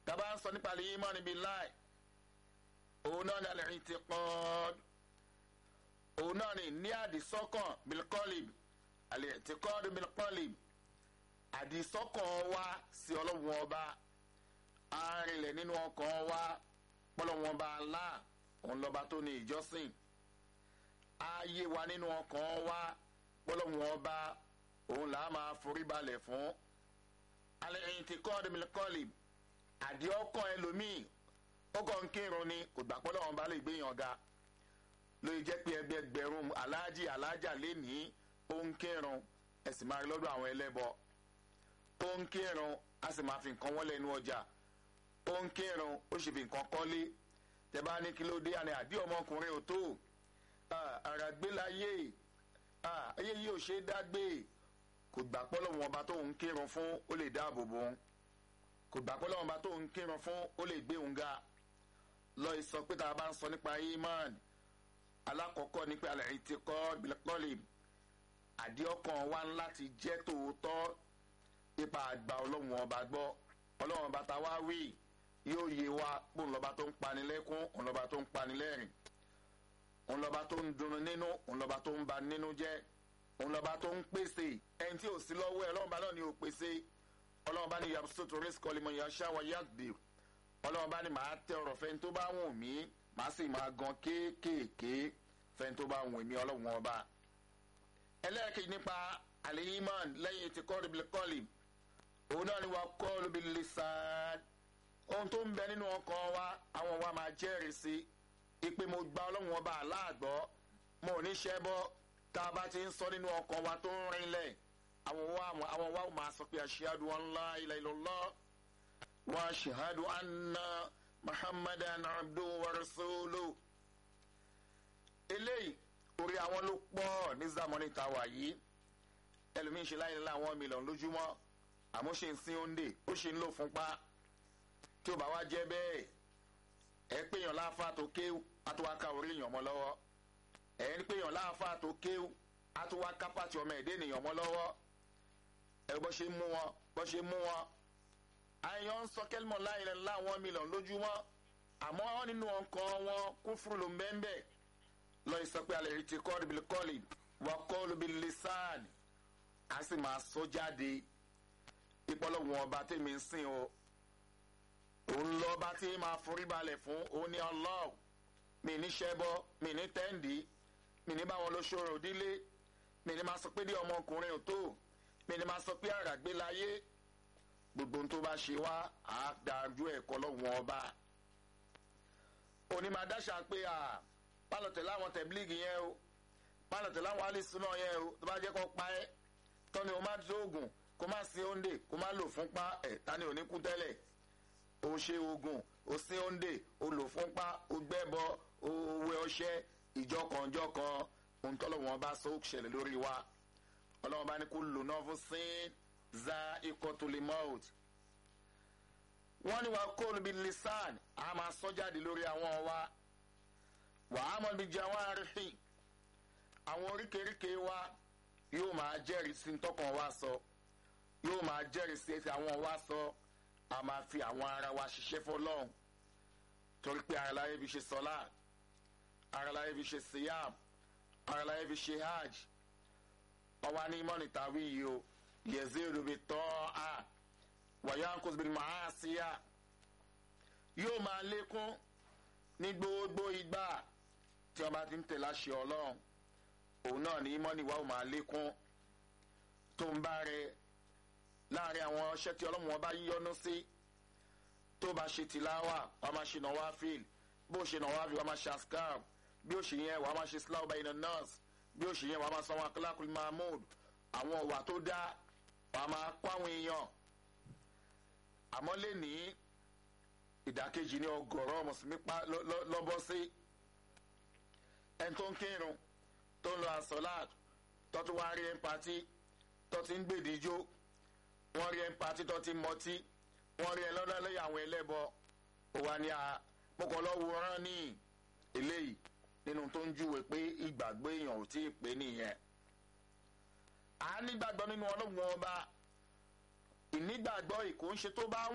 tábà ń sọ nípa lè yín mọ́ níbi láì òun náà ní alẹ́ ti kọ́ òun náà ní ní àdìsọ́kàn bilkọ́lìb alẹ́ ti kọ́ bilkọ́lìb àdìsọ́kàn wa sí ọlọ́run ọba arìnlẹ̀ nínú ọkàn wa pọ́lọ́run ọba Allah òun lọ́ba tó ní ìjọsìn ààyè wa nínú ọkàn wa pọ́lọ́run ọba òun là á máa forí balẹ̀ fún alẹ́ ti kọ́ bilkọ́lìb àdí ọkàn ẹlòmíì ó kàn ń kírun ni kò gbà pé ọlọ́run bá lè gbéyàn ga lóye jẹ́ pé ẹgbẹ́ ẹgbẹ̀rún aláàjì aláàjà lénìí ó ń kírun ẹ sì máa rí lọ́dọ̀ àwọn ẹlẹ́bọ ó ń kírun a sì máa fi nǹkan wọ́n lẹ́nu ọjà ó ń kírun ó sì fi nǹkan kọ́lé tẹ bá ní kí ló dé àná àdí ọmọkùnrin ò tó ara gbé láyé ayé yìí ò ṣe é dá gbé kò gbà pé ọlọ́run ọba tó ń kírun fún ó lè dáàbò bò ó kò gbà pé ọlọ́run ọba tó ń kírun fún ó lè gbé òun ga lọ sọ pé tá a bá ń sọ nípa iman alákọ̀ọ́kọ́ ní pé alẹ́ ti kọ́ bilkọ́lì àdíọ́kàn wa ń láti jẹ́ tòótọ́ ipa àgbà ọlọ́run ọba gbọ́ ọlọ́run ọba tá wá wí yóò yé wa pé òun lọ́ba tó ń pani lẹ́kún òun lọ́ba tó ń pani lẹ́rìn òun lọ́ba tó ń dùnnú nínú òun lọ́ba tó ń ba nínú jẹ́ òun lọ́ba tó ń pèsè ẹni tí ò sí lọ́wọ́ ẹ̀ ọlọ́run ọba náà ni ò pèsè ọlọ́run ọba ni yabsutu rizqa liman yasha wa yaqdir ọlọ́run bá ní màá tẹ ọ̀rọ̀ fẹ́ni tó bá wùn mí màá sì máa gan kéékèèké fẹ́ni tó bá wùn mí ọlọ́run ọba. ẹlẹ́ẹ̀kejì nípa àlèyímán lẹ́yìn tí kọ́ ríbi kọ́lì òun náà ni wà kọ́ lóbi lisan ohun tó ń bẹ nínú ọkàn wa àwọn wa máa jẹ́rìí sí ipe mo gba ọlọ́run ọba aláàgbọ́ mo ò ní ṣẹ́ bọ́ tá a bá ti ń sọ nínú ọkàn wa tó ń rinlẹ̀ àwọn wa máa sọ pé ashhadu an la ilaha illallah واشهد ان محمدا عبده ورسوله eléyìí orí àwọn ló pọ̀ ní zamani ta wà yìí ẹlòmíín ṣe láyé láwọn mílíọ̀nù lójúmọ́ àmọ́ ṣe ń sin òǹdè ó ṣe ń lò fúnpá tí ó bá wá jẹ́ bẹ́ẹ̀ ẹ péyàn láàfáà tó kéwù á tó wá ká orí èèyàn mọ́ lọ́wọ́ ẹ ń péyàn láàfáà tó kéwù á tó wá ká pàtì ọmọ ẹ̀dẹ́ ènìyàn mọ́ lọ́wọ́ ẹ bọ́ ṣe mú wọn bọ́ ṣe mú wọn àyàn ń sọ kẹlmọ láìlẹ láwọn mílíọ̀nù lójúmọ́ àmọ́ nínú ọkàn wọn kúfúrú ló ń bẹ́ẹ̀ bẹ́ẹ̀ lọ sọ pé alẹ́ ti kọ́ ibi kọ́lì wà kọ́ ibi lisan a sì máa sọ jáde ìpọlọ́wọ́n ọba tèmi ń sìn o òun lọ́ba tí máa forí balẹ̀ fún òun ní Allah mi ní ṣẹ́bọ́ mi ní tẹ́ǹdì mi ní báwọn ló ṣòro òdílé mi ní máa sọ pé dí ọmọkùnrin ò tó mi ní máa sọ pé àràgbé láyé gbogbo tó bá ṣe wá àádájú ẹ̀kọ́ lọ́wọ́n ọba òní máa dáṣà pé à pálọ̀tẹ̀ láwọn tẹ̀blíìgì yẹn o pálọ̀tẹ̀ láwọn alẹ́sùnà yẹn o tó bá jẹ́ kó pa ẹ́ tọ́ni o má dóògùn kó má sin òǹdè kó má lò fúnpá ẹ̀ tani ò ní kú tẹ́lẹ̀ o ṣe oògùn o sin òǹdè o lò fúnpá o gbẹ́bọ o wẹ ọṣẹ ìjọkànjọkàn ohun tọ́lọ́wọ́n bá sọ ó ṣẹlẹ̀ lórí wa ọlọ́wọ́n bá ní kó lò náà fún sin za ikotulimot wọ́n ní wàá kóòlù bíi lisan a máa sọ jáde lórí àwọn wa wàá mọ̀ bíi jawarihi àwọn oríkèéríkèé wa yóò máa jẹ́rìí sí tọkàn wa sọ yóò máa jẹ́rìí sí ti àwọn wa sọ a máa fi àwọn ara wa ṣiṣẹ́ fọlọ́hún torí pé ara láyé fi ṣe sọlá ara láyé fi ṣe siyam ara láyé fi ṣe hajj ọwọ́ ní mọ́nì tàwí yìí o yẹ̀zẹ́rù bi tọ́ a wàyánkùs bí màásíyà yóò máa lékún ní gbogbo ìgbà tí wọn bá ti ń tẹ̀lé àṣẹ ọlọ́run òun náà ní mọ́nì wa ò máa lékún tó ń bá rẹ láàrin àwọn ọṣẹ tí ọlọ́run wọn bá yíyọnu sí tó bá ṣe tìláwà wàá máa ṣe nàwa fíl bó ṣe nàwa fíl wàá máa ṣe askar bí ó ṣe yẹn wàá máa ṣe síláwà báyìí náà nọ́ọ̀sì bí ó ṣe yẹn wàá máa sanwó akílákùn mahmood àwọn ọ̀wà tó dá wàá máa kó àwọn èèyàn àmọ́ lè ní ìdákejì ní ọgọ́rọ̀ mùsùlùmí pa lọ́bọ́ sí ẹni tó ń kírun tó ń lọ àsọ̀láàt tó tún wá rí ẹ̀ńpatí tó ti ń gbèdíjó wọ́n rí ẹ̀ńpatí tó ti ń mọtí wọ́n rí ẹ lọ́dọ̀ lẹ́yìn àwọn ẹlẹ́bọ òwa ni a mọ̀kànlọ́wọ́ rán ní eléyìí nínú tó ń júwe pé ìgbàgbọ́ èèyàn ò tí ì pé nìyẹn a nígbàgbọ́ nínú ọlọ́run ọba ìnígbàgbọ́ ìkó ń ṣe tó bá